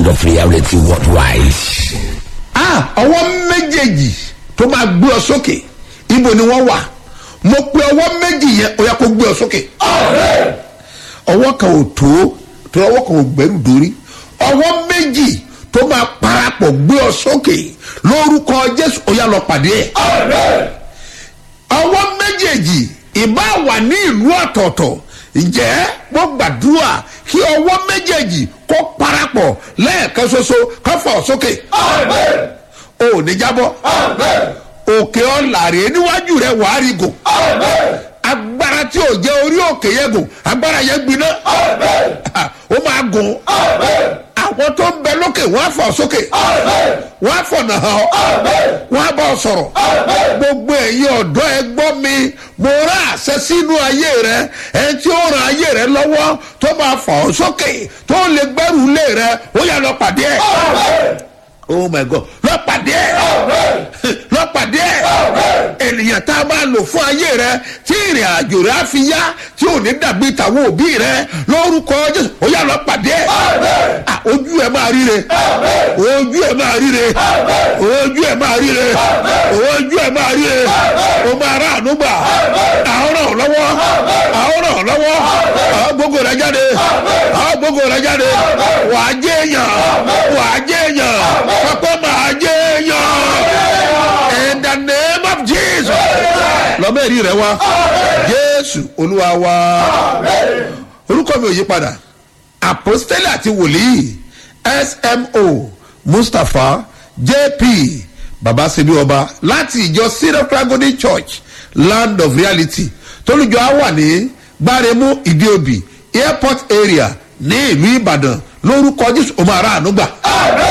land of reality worldwide. ah ọwọ́ méjèèjì tó máa gbé ọ sókè ibo ni wọ́n wà mo pe ọwọ́ méjì yẹn ó yẹ kó gbé ọ sókè ọwọ́ kan ò tó tó ọwọ́ kan ò gbẹ́rù dórí ọwọ́ méjì tó máa parapọ̀ gbé ọ sókè lórúkọ jésù ó yà lọ pàdé ẹ̀ ọwọ́ méjèèjì ìbá wà ní ìlú ọ̀tọ̀ọ̀tọ̀ ǹjẹ́ mo gbàdúrà kí ọwọ́ méjèèjì kó parapọ̀ lẹ́ẹ̀kan ṣoṣo ká fọ̀ sókè o ò ní jábọ́ òkè ọ̀làrè níwájú rẹ̀ wàá rí gò agbára tí ò jẹ́ orí òkè yẹn gùn agbára yẹn gbiná ó máa gùn àwọn tó ń bẹ lókè wọ́n á fọ̀ sókè wọ́n á fọ̀nà hàn ọ́ wọ́n á bọ̀ sọ̀rọ̀ gbogbo ẹ̀yin ọ̀dọ́ ẹ gbọ́ mi mo rà àṣẹ sínú ayé rẹ ẹ tí ó ran ayé rẹ lọ́wọ́ tó máa fọ̀ ọ́ sókè tó lè gbẹ́rù lé rẹ ó yà lọ pàdé ẹ̀ oh my god lọ pàdé ẹ̀ lọ pàdé ẹ̀ ènìyàn tá a máa lò fún ayé rẹ tí ìrìn àjò rẹ á fi yá tí ò ní dàbí tàwọn òbí rẹ lórúkọ jésù ó yà lọ pàdé ẹ̀ Ah, ojú ẹ máa ríre ojú ẹ máa ríre ojú ẹ máa ríre ojú ẹ máa ríre o máa rà àánú gbà àwọn ràn ọ́ lọ́wọ́ àwọn ràn ọ́ lọ́wọ́ àwọn gbogbo rẹ jáde àwọn gbogbo rẹ jáde wà á jẹ́ èèyàn wà á jẹ́ èèyàn pápá máa jẹ́ èèyàn in the name of jesus lọ́mọ èrí rẹ wá jésù olúwa wá orúkọ mi ò yí padà apostoli àti wòlíì smo mustapha jp babasebi ọba láti ìjọ syrup tragedy church land of reality tólùjọ á wà ní gbáremú ìdíòbí airport area ní ìlú ìbàdàn lórúkọ jésù ọmọ aráàánú gbà